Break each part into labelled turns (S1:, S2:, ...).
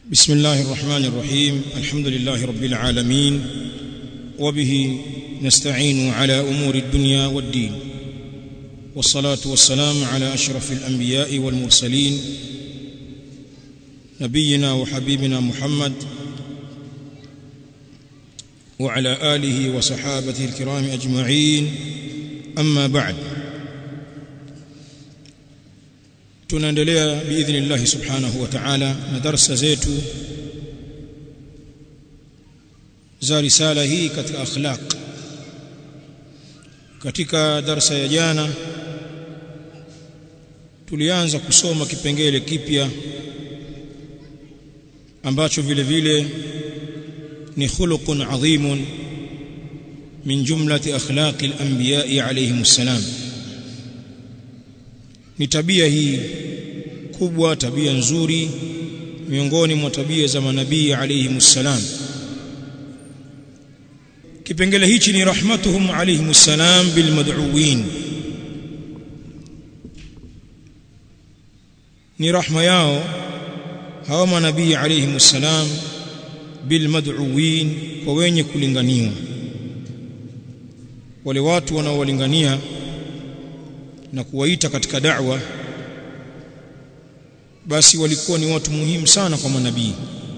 S1: بسم الله الرحمن الرحيم الحمد لله رب العالمين وبه نستعين على امور الدنيا والدين والصلاه والسلام على اشرف الانبياء والمرسلين نبينا وحبيبنا محمد وعلى اله وصحابته الكرام اجمعين اما بعد tunaendelea biidhnillah subhanahu wa ta'ala na darasa zetu za risala hii katika akhlaq katika darasa ya jana tulianza kusoma kipengele kipya ambacho vile vile ni khuluqun adhimun min jumlati akhlaqi al-anbiya'i alayhimus salam ni tabia hii kubwa tabia nzuri miongoni mwa tabia za manabii alayhimus salam kipengele hichi ni rahmatuhum alayhimus salam bil mad'uwin ni rahma yao hawa manabii alayhimus salam bil mad'uwin kwa wenye kulinganiwa wale watu wanaowalingania na kuwaita katika da'wa basi walikuwa ni watu muhimu sana kwa manabii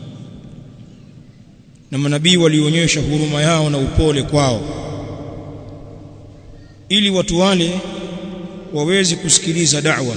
S1: na manabii walionyesha huruma yao na upole kwao ili watu wale waweze kusikiliza da'wa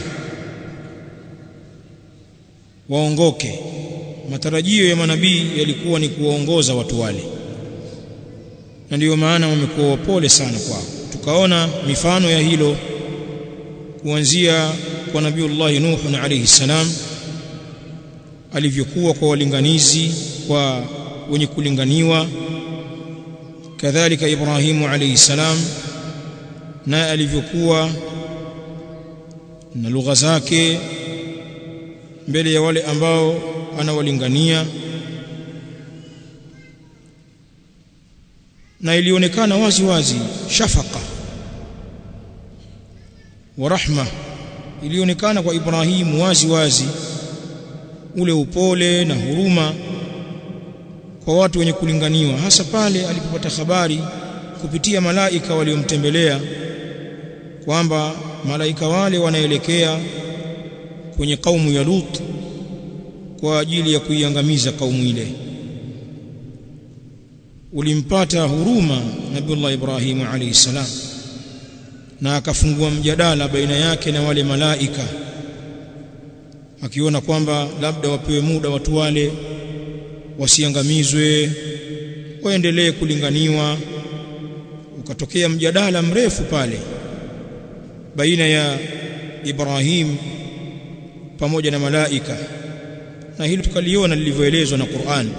S1: waongoke matarajio ya manabii yalikuwa ni kuwaongoza watu wale na ndiyo maana wamekuwa wapole sana kwao tukaona mifano ya hilo kuanzia kwa nabiiullah Nuh alayhi salam alivyokuwa kwa walinganizi kwa wenye kulinganiwa kadhalika Ibrahimu alayhi salam na alivyokuwa na lugha zake mbele ya wale ambao anawalingania na ilionekana wazi wazi shafaka wa rahma ilionekana kwa Ibrahimu wazi wazi ule upole na huruma kwa watu wenye kulinganiwa hasa pale alipopata habari kupitia malaika waliomtembelea kwamba malaika wale wanaelekea kwenye kaumu ya Lut kwa ajili ya kuiangamiza kaumu ile ulimpata huruma Nabiullah Ibrahim alayhi salam na akafungua mjadala baina yake na wale malaika akiona kwamba labda wapewe muda watu wale wasiangamizwe waendelee kulinganiwa ukatokea mjadala mrefu pale baina ya Ibrahim pamoja na malaika na hili tukaliona lilivyoelezwa na Qur'an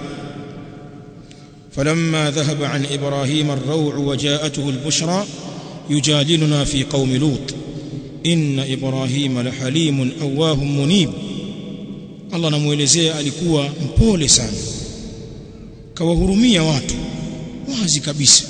S1: فلما ذهب عن إبراهيم الروع وجاءته البشرى يجادلنا في قوم لوط إن إبراهيم لحليم أواه منيب Allah namuelezea alikuwa mpole sana kawahurumia watu wazi kabisa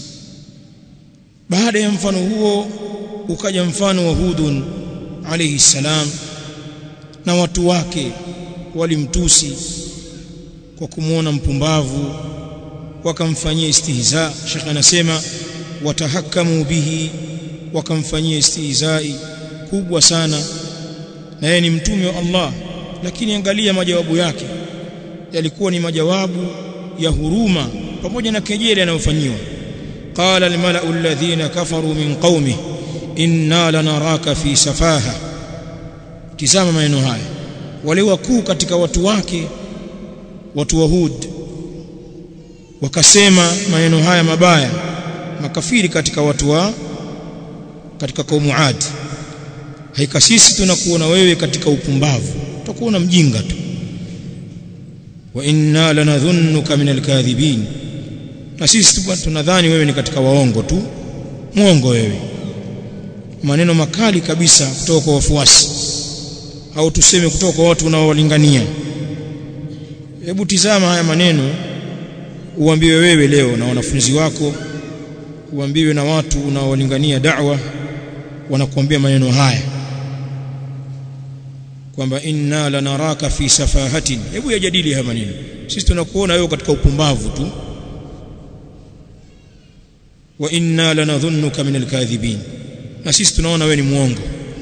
S1: baada ya mfano huo ukaja mfano wa Hudun alayhi salam na watu wake walimtusi kwa kumwona mpumbavu wakamfanyia istihza Sheikh anasema watahakamu bihi wakamfanyia istihzai kubwa sana na yeye ni mtume wa Allah lakini angalia majawabu yake yalikuwa ni majawabu ya huruma pamoja na kejeli anayofanyiwa qala almala'u alladhina kafaru min qaumi inna lanaraka fi safaha tizama maneno haya wale wakuu katika watu wake watu wa Hud wakasema maneno haya mabaya makafiri katika watu wa katika kaumu Ad haika sisi tunakuona wewe katika upumbavu tutakuona mjinga tu wa inna lanadhunnuka min alkadhibin na sisi tunadhani wewe ni katika waongo tu muongo wewe maneno makali kabisa kutoka kwa wafuasi au tuseme kutoka kwa watu unaowalingania hebu tizama haya maneno uambiwe wewe leo na wanafunzi wako uambiwe na watu unaowalingania da'wa wanakuambia maneno haya kwamba inna lanaraka fi safahatin hebu yajadili haya maneno sisi tunakuona wewe katika upumbavu tu wa inna lanadhunnuka min alkadhibin na sisi tunaona wewe ni muongo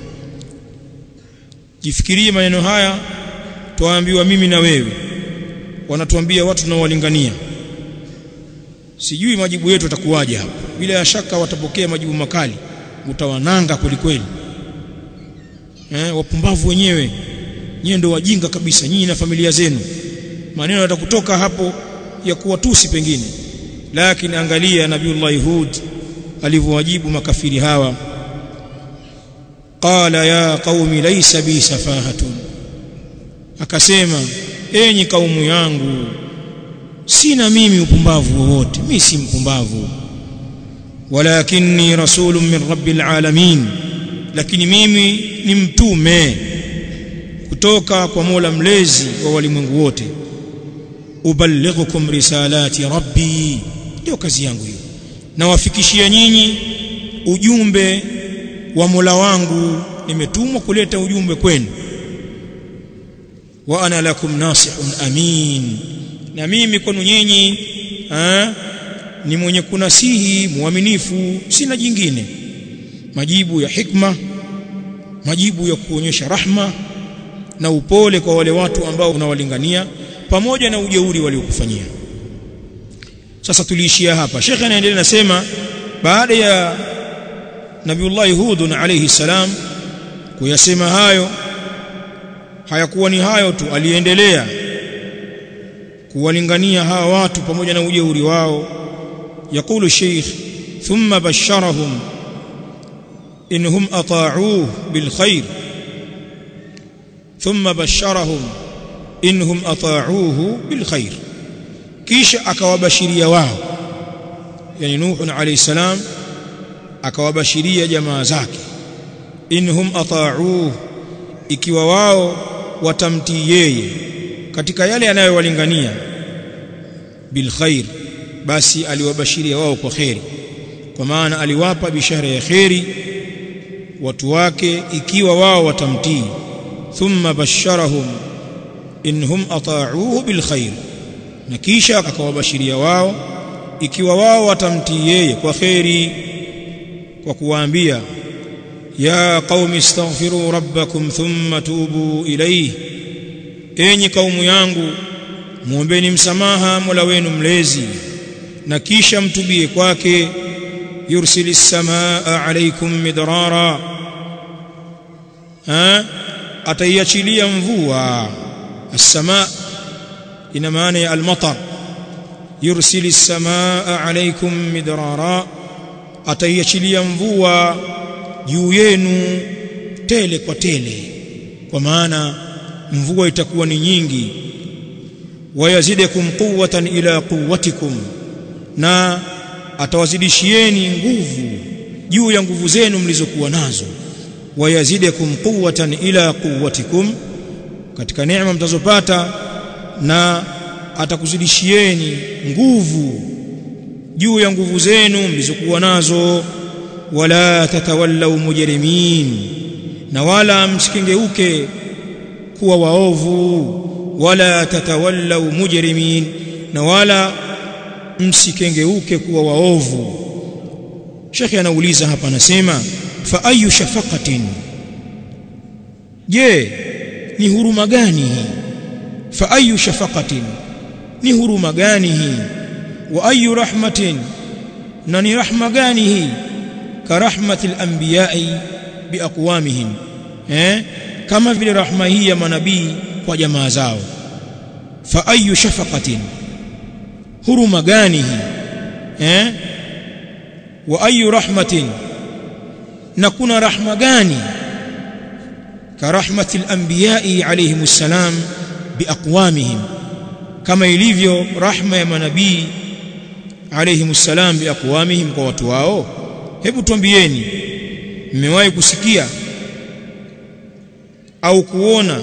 S1: jifikirie maneno haya tuambiwa mimi na wewe wanatuambia watu tunaowalingania sijui majibu yetu yatakuwaje hapa bila ya shaka watapokea majibu makali utawananga kwelikweli eh wapumbavu wenyewe nyinyi ndio wajinga kabisa nyinyi na familia zenu maneno yatakutoka hapo ya kuwatusi pengine lakini angalia nabiullah hud alivyowajibu makafiri hawa qala ya qaumi laysa bi safahatun akasema enyi kaumu yangu sina mimi upumbavu wowote mimi si mpumbavu walakinni rasulun min rabbil alamin lakini mimi ni mtume kutoka kwa Mola mlezi wa walimwengu wote uballighukum risalati rabbi ndio kazi yangu hiyo nawafikishia nyinyi ujumbe wa Mola wangu nimetumwa kuleta ujumbe kwenu wa ana lakum nasihun amin na mimi kwenu nyinyi ni mwenye kunasihi muaminifu sina jingine majibu ya hikma majibu ya kuonyesha rahma na upole kwa wale watu ambao unawalingania pamoja na ujeuri waliokufanyia sasa tuliishia hapa shekhe anaendelea nasema baada ya nabiullah hud alayhi salam kuyasema hayo hayakuwa ni hayo tu aliendelea kuwalingania hawa watu pamoja na ujeuri wao يقول الشيخ ثم بشرهم إنهم أطاعوه بالخير ثم بشرهم إنهم أطاعوه بالخير كيش أكوابشريا واو يعني نوح عليه السلام أكوابشريا جماعة زاكي إنهم أطاعوه ikiwa wao watamtii yeye katika yale yanayowalingania bil khair basi aliwabashiria wao kwa kheri kwa maana aliwapa bishara ya kheri watu wake ikiwa wao watamtii thumma basharahum inhum ata'uhu bil khair na kisha akawabashiria wao ikiwa wao watamtii yeye kwa kheri kwa kuwaambia ya qaumi astaghfiru rabbakum thumma tubu ilayhi enyi kaumu yangu muombeni msamaha Mola wenu mlezi na kisha mtubie kwake yursilis samaa alaykum midrara ha ataiachilia mvua as-samaa ina maana ya al-matar yursilis samaa alaykum midrara ataiachilia mvua juu yenu tele kwa tele kwa maana mvua itakuwa ni nyingi wayazidakum quwwatan ila quwwatikum na atawazidishieni nguvu juu ya nguvu zenu mlizokuwa nazo wayazidakum quwwatan ila quwwatikum katika neema mtazopata na atakuzidishieni nguvu juu ya nguvu zenu mlizokuwa nazo wala tatawallaw mujrimin na wala msikengeuke kuwa waovu wala tatawallaw mujrimin na wala msikengeuke kuwa waovu Sheikh anauliza hapa anasema fa ayu shafaqatin je ni huruma gani hii fa ayu shafaqatin ni huruma gani hii wa ayu rahmatin na ni rahma gani hii ka rahmatil anbiya'i biaqwamihim eh kama vile rahma hii ya manabii kwa jamaa zao fa ayu shafaqatin huruma gani hii eh wa ayu rahmatin na kuna rahma gani ka rahmatil anbiya'i alayhimus salam biaqwamihim kama ilivyo rahma ya manabii alayhimus salam biaqwamihim kwa watu wao hebu tuambieni mmewahi kusikia au kuona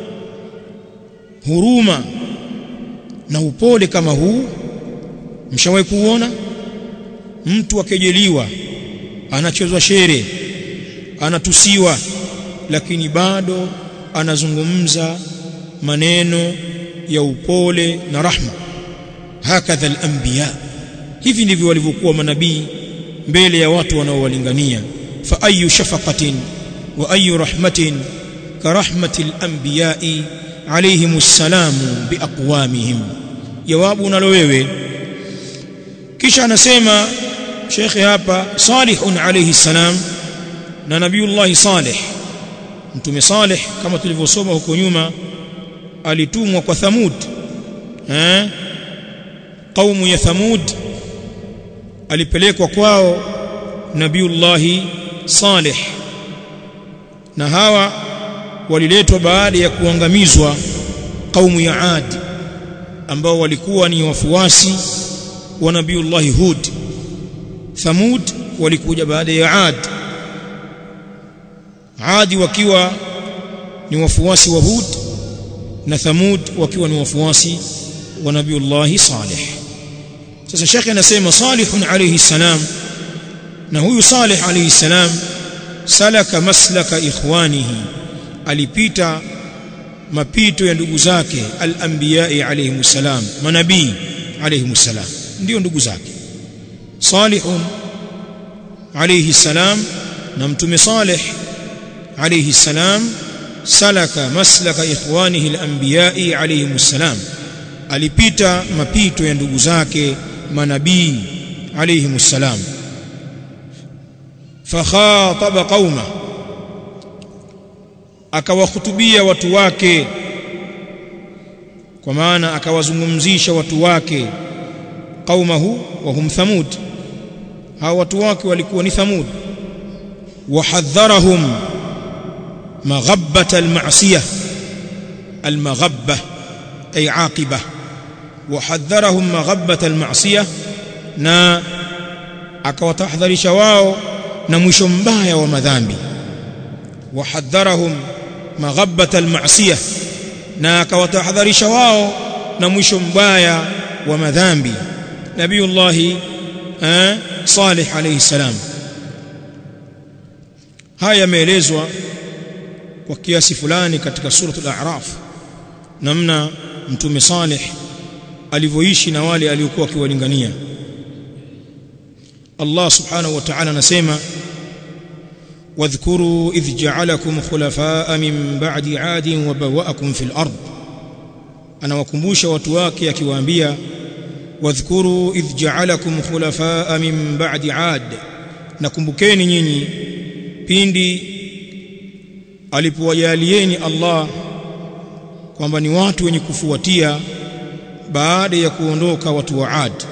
S1: huruma na upole kama huu mshawahi kuona mtu akejeliwa anachezwa shere anatusiwa lakini bado anazungumza maneno ya upole na rahma hakadha al-anbiya hivi ndivyo walivyokuwa manabii mbele ya watu wanaowalingania fa ayu shafaqatin wa ayu rahmatin ka rahmati al-anbiya'i alayhim assalamu biaqwamihim jawabu unalo wewe kisha anasema shekhe hapa salihun alayhi salam na nabiiullah salih mtume salih kama tulivyosoma huko nyuma alitumwa kwa thamud eh kaumu ya thamud alipelekwa kwao nabiiullah salih na hawa waliletwa baada ya kuangamizwa kaumu ya Ad ambao walikuwa ni wafuasi wa nabiiullah Hud Thamud walikuja baada ya Ad Adi wakiwa ni wafuasi wa Hud na Thamud wakiwa ni wafuasi wa nabiiullah Saleh sasa shekhe anasema Salihun alayhi salam na huyu Saleh alayhi salam salaka maslaka ikhwanihi alipita mapito ya ndugu zake al-anbiya'i alayhi salam manabii alayhi salam ndio ndugu zake salihun alayhi salam na mtume salih alayhi salam salaka maslaka ikhwanihi al-anbiya'i alayhi salam alipita mapito ya ndugu zake manabii alayhi salam fakhataba qauma akawahutubia watu wake kwa maana akawazungumzisha watu wake qaumahu wa hum thamud hao watu wake walikuwa ni thamud wahadharahum maghabbata almasiyah almaghabba ay aqiba wahadharahum maghabbata almasiyah na akawatahadharisha wao na mwisho mbaya wa madhambi wahadharahum maghabbata almasiyah na akawatahadharisha wao na mwisho mbaya wa madhambi nabiiullah eh salih alayhi salam haya yameelezwa kwa kiasi fulani katika suratul a'raf namna mtume salih alivyoishi na wale aliokuwa akiwalingania Allah subhanahu wa ta'ala anasema واذكروا إذ جعلكم خلفاء من بعد عاد وبوأكم في الأرض أنا وكمبوش وتواكي akiwaambia واذكروا إذ جعلكم خلفاء من بعد عاد nakumbukeni nyinyi pindi alipowajalieni Allah kwamba ni watu wenye kufuatia baada ya kuondoka watu wa Ad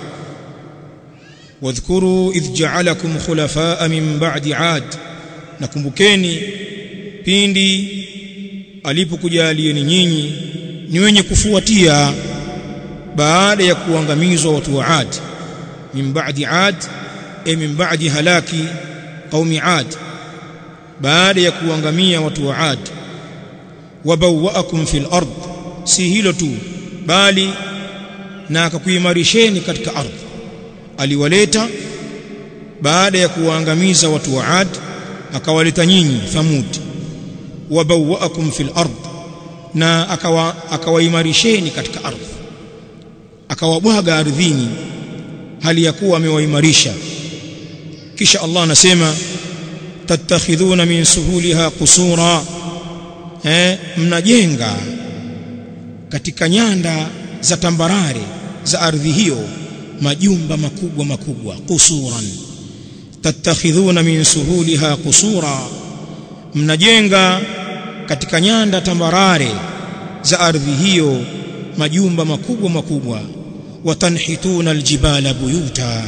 S1: wadhkuru idh ja'alakum khulafaa min ba'di Ad nakumbukeni pindi alipokujalieni nyinyi ni wenye kufuatia baada ya kuangamizwa watu wa Ad min ba'di Ad e min ba'di halaki qaumi Ad baada ya kuangamia watu wa Ad wabawaakum fil ard si hilo tu bali na akakuimarisheni katika ardhi aliwaleta baada ya kuwaangamiza watu wa Ad akawaleta nyinyi Thamud wabawaakum fil ard na akawa akawaimarisheni katika ardhi akawabwaga ardhini hali ya kuwa amewaimarisha kisha Allah anasema tattakhidhuna min suhuliha qusura eh mnajenga katika nyanda za tambarare za ardhi hiyo majumba makubwa makubwa qusuran tattakhidhuna min suhuliha qusura mnajenga katika nyanda tambarare za ardhi hiyo majumba makubwa makubwa watanhituna aljibala buyuta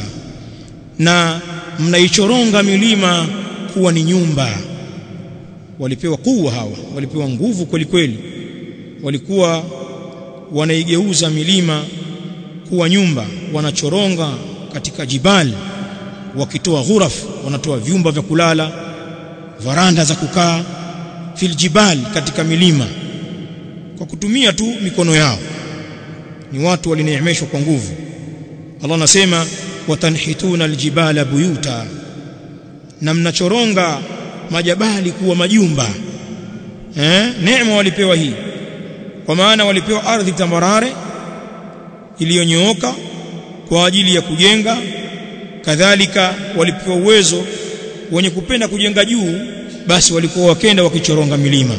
S1: na mnaichoronga milima kuwa ni nyumba walipewa kuwa hawa walipewa nguvu kweli kweli walikuwa wanaigeuza milima kuwa nyumba wanachoronga katika jibali wakitoa ghuraf wanatoa vyumba vya kulala varanda za kukaa fil jibal katika milima kwa kutumia tu mikono yao ni watu walineemeshwa kwa nguvu Allah anasema watanhituna aljibala buyuta na mnachoronga majabali kuwa majumba eh neema walipewa hii kwa maana walipewa ardhi tambarare iliyonyooka kwa ajili ya kujenga kadhalika walipewa uwezo wenye kupenda kujenga juu basi walikuwa wakenda wakichoronga milima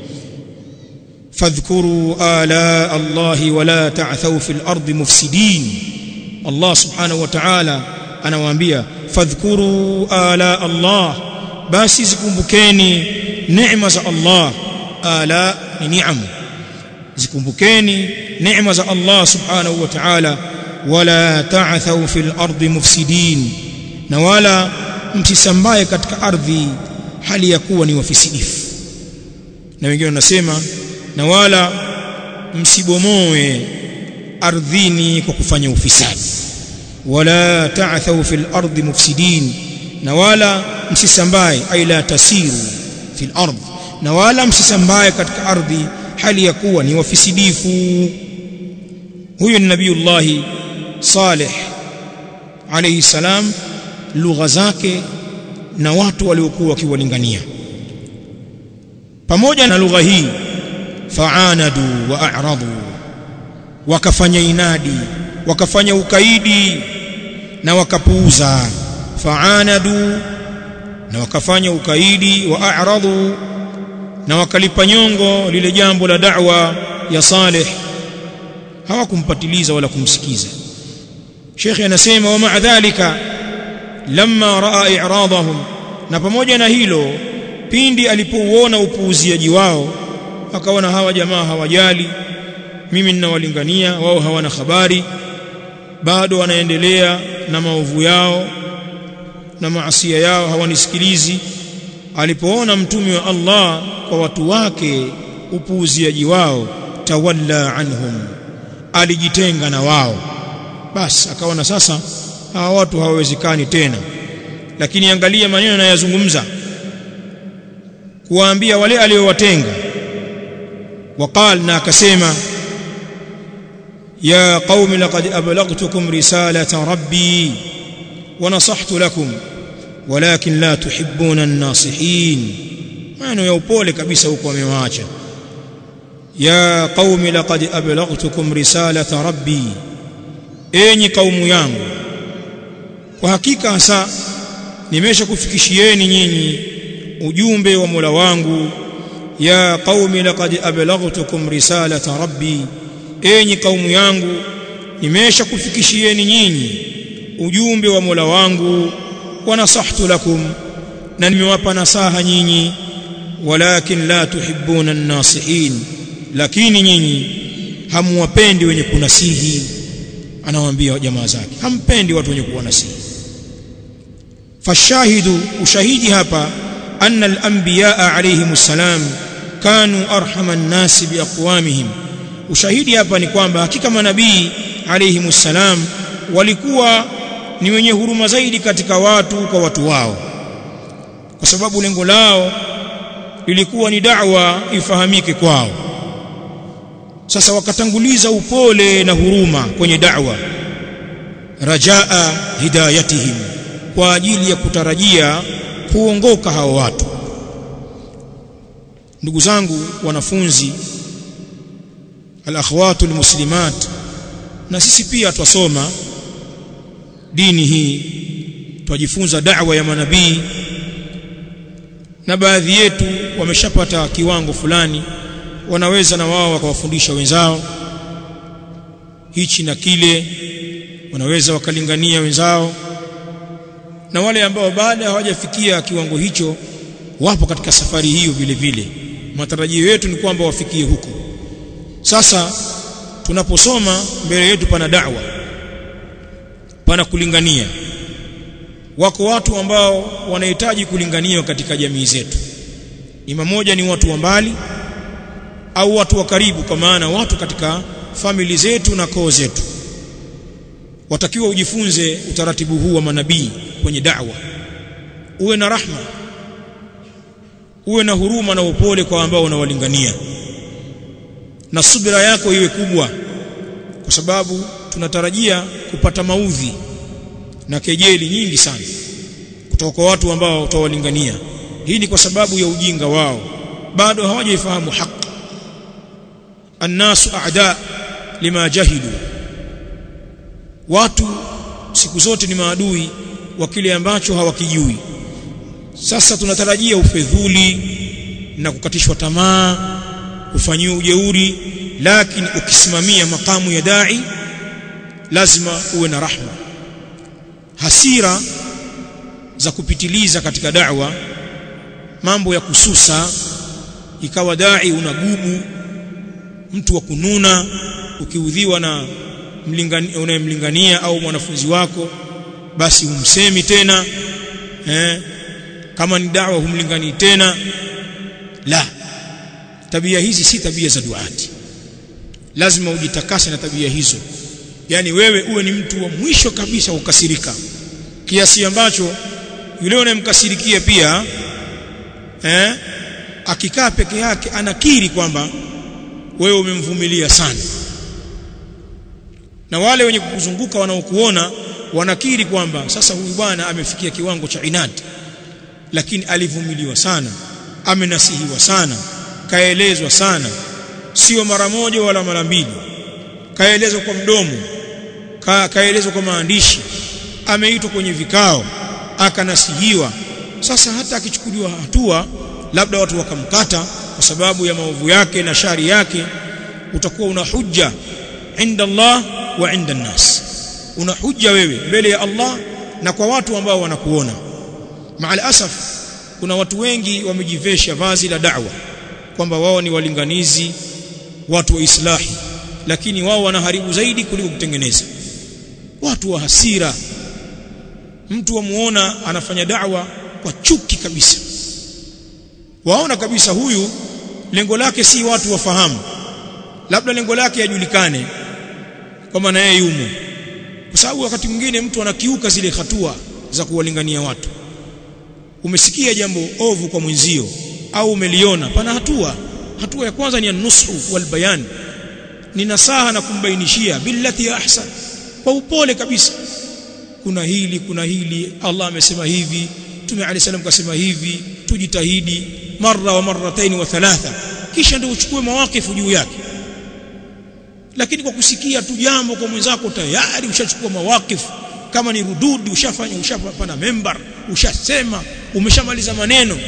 S1: fadhkuru ala allahi wala ta'thaw fil ardi mufsidin Allah subhanahu wa ta'ala anawaambia fadhkuru ala Allah basi zikumbukeni neema za Allah ala ni ni'am zikumbukeni neema za Allah subhanahu wa ta'ala wala ta'thaw fil ardi mufsidin na wala msisambaye katika ardhi hali ya kuwa ni wafisidifu na wengine wanasema na wala msibomoe ardhini kwa kufanya ufisadi wala ta'thaw fil ardi mufsidin na wala msisambaye ay la tasiru fil ardi na wala msisambaye katika ardhi hali ya kuwa ni wafisidifu huyo ni nabiullahi saleh alayhi salam lugha zake na watu waliokuwa wakiwalingania pamoja na lugha hii fa'anadu wa a'radu wakafanya inadi wakafanya ukaidi na wakapuuza fa'anadu na wakafanya ukaidi wa a'radu na wakalipa nyongo lile jambo la da'wa ya Saleh hawakumpatiliza wala kumsikiza Sheikh anasema wa ma'a dhalika lamma raa i'radahum na pamoja na hilo pindi alipouona upuuziaji wao akaona hawa jamaa hawajali mimi ninawalingania wao hawana habari bado wanaendelea na maovu yao na maasia yao hawanisikilizi alipoona mtume wa Allah kwa watu wake upuuziaji wao tawalla anhum alijitenga na wao basi akaona sasa hawa watu hawawezekani tena lakini angalia maneno anayozungumza kuwaambia wale aliowatenga وقال na akasema يا قوم لقد أبلغتكم رسالة ربي ونصحت لكم ولكن لا تحبون الناصحين maneno ya upole kabisa huko amewaacha ya qaumi laqad ablaghtukum risalata rabbi enyi kaumu yangu kwa hakika hasa nimeshakufikishieni nyinyi ujumbe wa Mola wangu ya qaumi laqad ablaghtukum risalata rabbi enyi kaumu yangu nimeshakufikishieni nyinyi ujumbe wa Mola wangu wa nasahtu lakum na nimewapa nasaha nyinyi walakin la tuhibbuna an-nasihin lakini nyinyi hamwapendi wenye kunasihi anawaambia jamaa zake hampendi watu wenye kuwanasihi fashahidu ushahidi hapa anna al-anbiya alayhimus salam kanu arhama an-nasi biaqwamihim ushahidi hapa ni kwamba hakika manabii alayhimus salam walikuwa ni wenye huruma zaidi katika watu kwa watu wao kwa sababu lengo lao lilikuwa ni da'wa ifahamike kwao sasa wakatanguliza upole na huruma kwenye da'wa rajaa hidayatihim kwa ajili ya kutarajia kuongoka hao watu ndugu zangu wanafunzi alakhwatu almuslimat na sisi pia twasoma dini hii twajifunza da'wa ya manabii na baadhi yetu wameshapata kiwango fulani wanaweza na wao wakawafundisha wenzao hichi na kile wanaweza wakalingania wenzao na wale ambao baada hawajafikia kiwango hicho wapo katika safari hiyo vile vile matarajio yetu ni kwamba wafikie huko sasa tunaposoma mbele yetu pana da'wa pana kulingania wako watu ambao wanahitaji kulinganiwa katika jamii zetu ima moja ni watu wa mbali au watu wa karibu kwa maana watu katika famili zetu na koo zetu watakiwa ujifunze utaratibu huu wa manabii kwenye da'wa uwe na rahma uwe na huruma na upole kwa ambao unawalingania na subira yako iwe kubwa kwa sababu tunatarajia kupata maudhi na kejeli nyingi sana kutoka kwa watu ambao utawalingania hii ni kwa sababu ya ujinga wao bado hawajaifahamu haki annasu a'da lima jahilu watu siku zote ni maadui wa kile ambacho hawakijui sasa tunatarajia ufedhuli na kukatishwa tamaa kufanyiwa ujeuri lakini ukisimamia makamu ya dai lazima uwe na rahma hasira za kupitiliza katika da'wa mambo ya kususa ikawa dai unagubu mtu wa kununa ukiudhiwa na unayemlingania au mwanafunzi wako basi umsemi tena eh, kama ni dawa humlinganii tena la tabia hizi si tabia za duati lazima ujitakase na tabia hizo yani wewe uwe ni mtu wa mwisho kabisa kukasirika kiasi ambacho yule unayemkasirikia pia eh, akikaa peke yake anakiri kwamba wewe umemvumilia sana na wale wenye kukuzunguka wanaokuona wanakiri kwamba sasa huyu bwana amefikia kiwango cha inadi lakini alivumiliwa sana amenasihiwa sana kaelezwa sana sio mara moja wala mara mbili kaelezwa kwa mdomo ka, kaelezwa kwa maandishi ameitwa kwenye vikao akanasihiwa sasa hata akichukuliwa hatua labda watu wakamkata kwa sababu ya maovu yake na shari yake utakuwa una hujja inda Allah wa inda nas una hujja wewe mbele ya Allah na kwa watu ambao wanakuona maal asaf kuna watu wengi wamejivesha vazi la da'wa kwamba wao ni walinganizi watu wa islahi lakini wao wanaharibu zaidi kuliko kutengeneza watu wa hasira mtu wamuona anafanya da'wa kwa chuki kabisa waona kabisa huyu lengo lake si watu wafahamu labda lengo lake yajulikane kwamba na yeye yumo kwa sababu wakati mwingine mtu anakiuka zile hatua za kuwalingania watu umesikia jambo ovu kwa mwenzio au umeliona pana hatua hatua ya kwanza ni an-nushu wal bayan ni nasaha na kumbainishia billati ahsan kwa upole kabisa kuna hili kuna hili Allah amesema hivi Mtume Ali salam kasema hivi tujitahidi marra wa marratain wa thalatha kisha ndio uchukue mawakifu juu yake lakini kwa kusikia tu jambo kwa mwenzako tayari ushachukua mawakifu kama ni rududi ushafanya ushapana member ushasema umeshamaliza maneno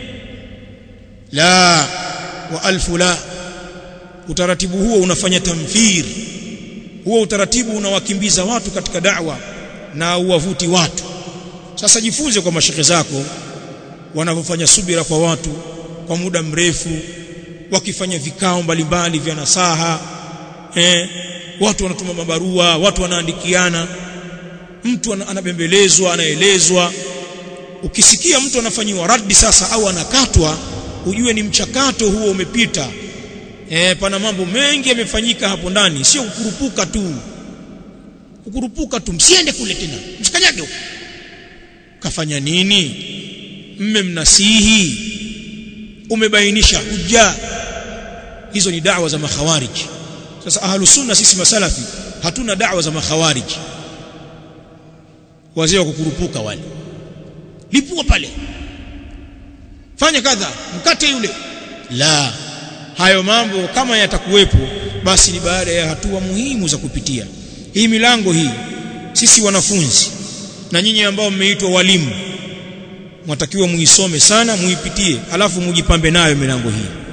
S1: la wa alfu la utaratibu huo unafanya tamthir huo utaratibu unawakimbiza watu katika da'wa na uwavuti watu sasa jifunze kwa mashekhe zako wanavyofanya subira kwa watu kwa muda mrefu wakifanya vikao mbalimbali vya nasaha eh, watu wanatuma mabarua watu wanaandikiana mtu anabembelezwa anaelezwa ukisikia mtu anafanyiwa raddi sasa au anakatwa ujue ni mchakato huo umepita eh, pana mambo mengi yamefanyika hapo ndani sio kukurupuka tu kukurupuka tu msiende kule tena msikanyage huko kafanya nini mme mnasihi umebainisha hujja hizo ni da'wa za makhawariji sasa ahlu sunna sisi masalafi hatuna da'wa za makhawariji wazee wa kukurupuka wale lipua pale fanya kadha mkate yule la hayo mambo kama yatakuwepo basi ni baada ya hatua muhimu za kupitia hii milango hii sisi wanafunzi na nyinyi ambao mmeitwa walimu mwatakiwa muisome sana muipitie alafu mujipambe nayo milango hii